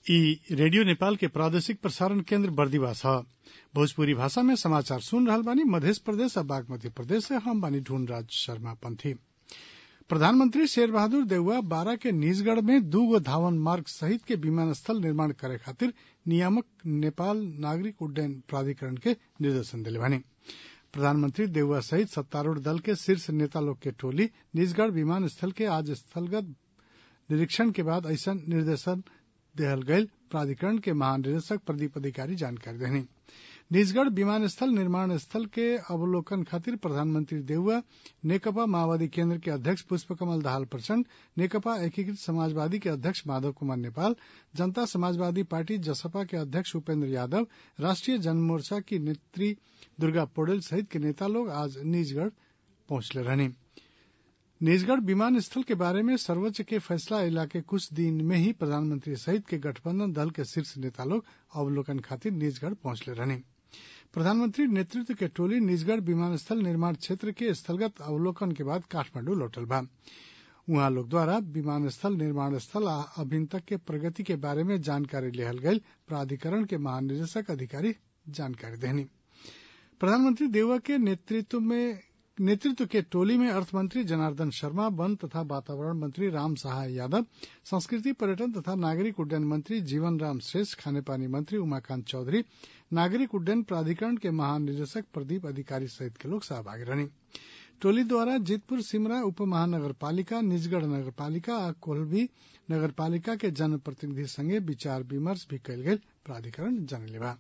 ई रेडियो नेपाल के प्रादेशिक प्रसारण केन्द्र बर्दिवास ह भोजपुरी भाषा में समाचार सुन रहल बानी मध्य प्रदेश आ बागमती प्रदेश से हम बानी ढूंढराज शर्मा पंथी प्रधानमंत्री शेर बहादुर देउवा बारा के निजगढ़ में दू गो धावन मार्ग सहित के विमानस्थल निर्माण करे खातिर नियामक नेपाल नागरिक उड्डयन प्राधिकरण के निर्देशन देले बानी प्रधानमंत्री देउवा सहित सत्तारूढ़ दल के शीर्ष नेता लोग के टोली निजगढ़ विमानस्थल के आज स्थलगत निरीक्षण के बाद ऐसन निर्देशन देहल गयल प्राधिकरण के महानिदेशक प्रदीप अधिकारी जानकारी देनी निजगढ़ विमानस्थल निर्माण स्थल के अवलोकन खातिर प्रधानमंत्री देउवा नेकपा माओवादी केन्द्र के अध्यक्ष पुष्प कमल दाहाल प्रचण्ड नेकपा एकीकृत समाजवादी के अध्यक्ष माधव कुमार नेपाल जनता समाजवादी पार्टी जसपा के अध्यक्ष उपेन्द्र यादव राष्ट्रीय जनमोर्चा की नेत्री दुर्गा पौडेल सहित के नेता लोग आज निजगढ़ पहुंचले रहनी निजगढ़ विमानस्थल के बारे में सर्वोच्च के फैसला अयला के कुछ दिन में ही प्रधानमंत्री सहित के गठबंधन दल के शीर्ष नेता लोग अवलोकन खातिर निजगढ़ पहुंचले रहनी प्रधानमंत्री नेतृत्व के टोली निजगढ़ विमानस्थल निर्माण क्षेत्र के स्थलगत अवलोकन के बाद काठमांडू लौटल बा उहाँ लोग द्वारा विमानस्थल निर्माण स्थल आ अभिन तक के प्रगति के बारे में जानकारी लेहल गयल प्राधिकरण के महानिदेशक अधिकारी जानकारी देनी प्रधानमंत्री देउवा के नेतृत्व में नेतृत्व के टोली में अर्थमंत्री जनार्दन शर्मा वन तथा वातावरण मंत्री राम सहाय यादव संस्कृति पर्यटन तथा नागरिक उड्डयन मंत्री जीवन राम श्रेष्ठ खानेपानी मंत्री उमाकांत चौधरी नागरिक उड्डयन प्राधिकरण के महानिदेशक प्रदीप अधिकारी सहित के लोग सहभागी रहनी टोली द्वारा जीतपुर सिमरा उप महानगर पालिका निजगढ़ नगर पालिका आ कोल्भी नगर पालिका के जनप्रतिनिधि संगे विचार विमर्श भी कयल गेल प्राधिकरण जनले बा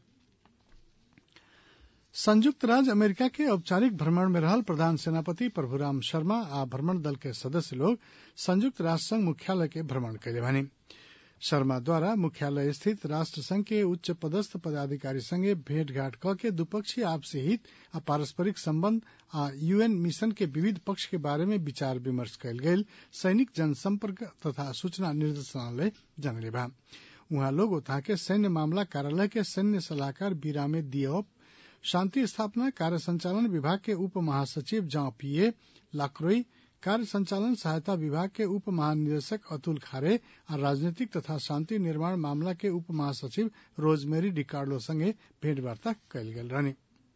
संयुक्त राज्य अमेरिका के औपचारिक भ्रमण में रहल प्रधान सेनापति प्रभुराम शर्मा आ भ्रमण दल के सदस्य लोग संयुक्त राष्ट्र संघ मुख्यालय के भ्रमण कैले बानी शर्मा द्वारा मुख्यालय स्थित राष्ट्र संघ के उच्च पदस्थ पदाधिकारी संगे भेंटघाट क के द्विपक्षीय आपसी हित आ पारस्परिक संबंध आ यूएन मिशन के विविध पक्ष के बारे में विचार विमर्श कयल गेल सैनिक जनसंपर्क तथा सूचना निर्देशालय जनले बा उहाँ लोग उता के सैन्य मामला कार्यालय के सैन्य सलाहकार बीरामे दियोप शांति स्थापना कार्य संचालन विभाग के उप महासचिव जॉ पीए लाक्रोई कार्य संचालन सहायता विभाग के उप महानिदेशक अतुल खारे और राजनीतिक तथा शांति निर्माण मामला के उप महासचिव रोजमेरी डिकार्लो संगे भेंटवार्ता कयल गेल रहनी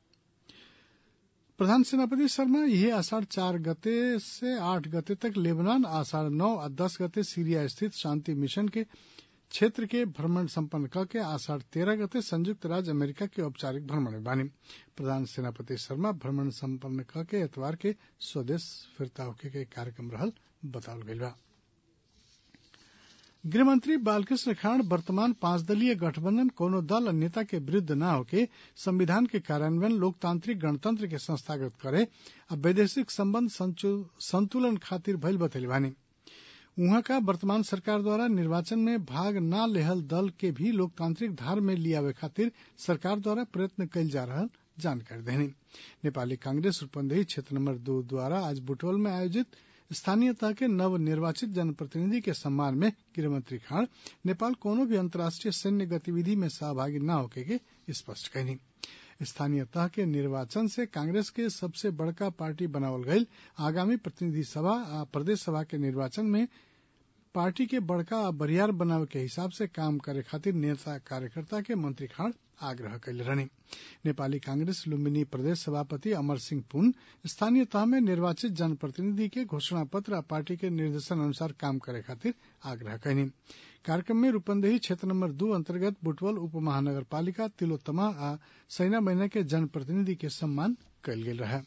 प्रधान सेनापति शर्मा यह आषाढ़ चार गते से आठ गते तक लेबनान आषाढ़ नौ और दस गते सीरिया स्थित शांति मिशन के क्षेत्र के भ्रमण संपन्न करके आषाढ़ तेरह गते संयुक्त राज्य अमेरिका के औपचारिक भ्रमण में बानी प्रधान सेनापति शर्मा भ्रमण संपन्न करके एतवार के स्वदेश फिरता होके के कार्यक्रम रहल बतावल गईल बा गृहमंत्री बालकृष्ण खाड़ वर्तमान पांच दलीय गठबंधन कोनो दल और नेता के विरुद्ध न होके संविधान के कार्यान्वयन लोकतांत्रिक गणतंत्र के संस्थागत करे आ वैदेशिक संबंध संतुलन खातिर भइल बतैले बानी उहाँ का वर्तमान सरकार द्वारा निर्वाचन में भाग न लेहल दल के भी लोकतांत्रिक धार में लियावे खातिर सरकार द्वारा प्रयत्न कयल जा रहा जानकारी देनी नेपाली कांग्रेस रूपन्देही क्षेत्र नंबर दो द्वारा आज बुटवल में आयोजित स्थानीय तह के नव निर्वाचित जनप्रतिनिधि के सम्मान में गृहमंत्री खाड़ नेपाल कोनो भी अंतर्राष्ट्रीय सैन्य गतिविधि में सहभागी न होके के स्पष्ट कहनी स्थानीय तह के निर्वाचन से कांग्रेस के सबसे बड़का पार्टी बनावल गईल आगामी प्रतिनिधि सभा आ प्रदेश सभा के निर्वाचन में पार्टी के बड़का आ बरियार बनावे के हिसाब से काम करे खातिर नेता कार्यकर्ता के मंत्री खाड़ आग्रह कैले रहनी नेपाली कांग्रेस लुम्बिनी प्रदेश सभापति अमर सिंह पुन स्थानीय तह में निर्वाचित जनप्रतिनिधि के घोषणा पत्र आ पार्टी के निर्देशन अनुसार काम करे खातिर आग्रह कैनी कार्यक्रम में रूपन्देही क्षेत्र नंबर दू अंतर्गत बुटवल उप महानगर पालिका तिलोत्तमा आ सैना महीना के जनप्रतिनिधि के सम्मान कयल गेल रहे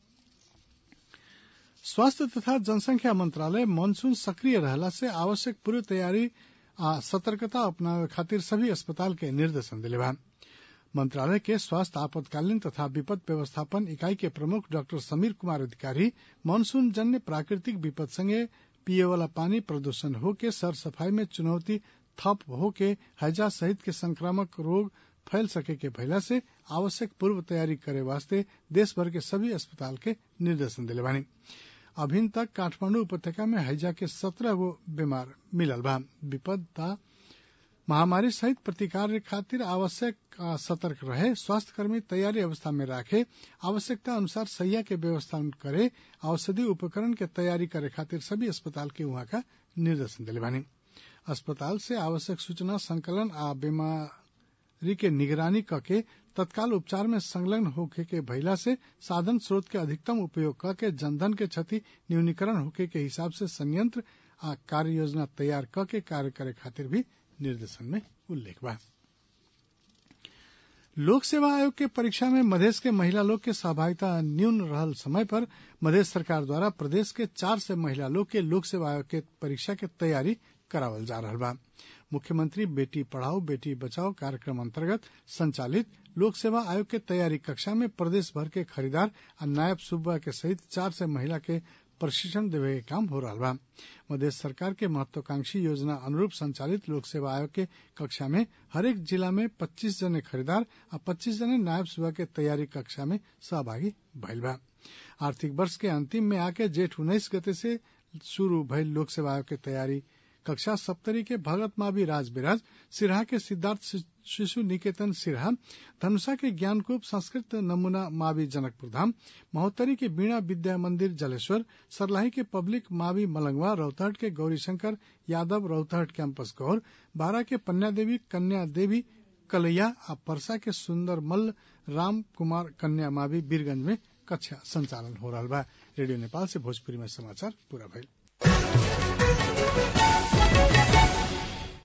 स्वास्थ्य तथा जनसंख्या मंत्रालय मानसून सक्रिय रहला से आवश्यक पूर्व तैयारी आ सतर्कता अपनावे खातिर सभी अस्पताल के निर्देशन दिले बा मंत्रालय के स्वास्थ्य आपातकालीन तथा विपद व्यवस्थापन इकाई के प्रमुख डॉक्टर समीर कुमार अधिकारी मानसून जन्य प्राकृतिक विपद संगे पिए वाला पानी प्रदूषण हो के सर सफाई में चुनौती थप हो के हैजा सहित के संक्रामक रोग फैल सके के भइला से आवश्यक पूर्व तैयारी करे वास्ते देश भर के सभी अस्पताल के निर्देशन दिले बानी अभिन तक काठमांडू उपत्यका में हैजा के सत्रह गो बीमार मिलल बा विपदा महामारी सहित प्रतिकार खातिर आवश्यक सतर्क रहे स्वास्थ्य कर्मी तैयारी अवस्था में राखे आवश्यकता अनुसार सैया के व्यवस्था करे औषधि उपकरण के तैयारी करे खातिर सभी अस्पताल के वहां का निर्देशन दिले बानी अस्पताल से आवश्यक सूचना संकलन आ बीमारी के निगरानी कके तत्काल उपचार में संलग्न होखे के भइला से साधन स्रोत के अधिकतम उपयोग करके जनधन के क्षति न्यूनीकरण होखे के हिसाब से संयंत्र आ कार्य योजना तैयार करके कार्य करे खातिर भी निर्देशन में उल्लेख बा लोक सेवा आयोग के परीक्षा में मधेश के महिला लोग के सहभागिता न्यून रहल समय पर मधेश सरकार द्वारा प्रदेश के चार से महिला लोग के लोक सेवा आयोग के परीक्षा के तैयारी करावल जा रहा बा मुख्यमंत्री बेटी पढ़ाओ बेटी बचाओ कार्यक्रम अंतर्गत संचालित लोक सेवा आयोग के तैयारी कक्षा में प्रदेश भर के खरीदार और नायब सूबा के सहित चार से महिला के प्रशिक्षण देवे के काम हो रहा बा मधेश सरकार के महत्वाकांक्षी योजना अनुरूप संचालित लोक सेवा आयोग के कक्षा में हरेक जिला में 25 जने खरीदार और 25 जने नायब सूबा के तैयारी कक्षा में सहभागी भइल बा आर्थिक वर्ष के अंतिम में आके जेठ उन्नीस गते से शुरू भइल लोक सेवा आयोग के तैयारी कक्षा सप्तरी के भगत मावी राज बिराज सिरहा के सिद्धार्थ शिशु निकेतन सिरहा धनुषा के ज्ञानकूप संस्कृत नमूना मावी जनकपुर धाम महोत्तरी के बीणा विद्या मंदिर जलेश्वर सरलाही के पब्लिक मावी मलंगवा रौतहट के गौरीशंकर यादव रौतहट कैंपस गौर बारा के पन्या देवी कन्या देवी कलैया आ परसा के सुंदर मल्ल राम कुमार कन्या मावी बीरगंज में कक्षा संचालन हो रहा बा रेडियो नेपाल से भोजपुरी में समाचार पूरा भइल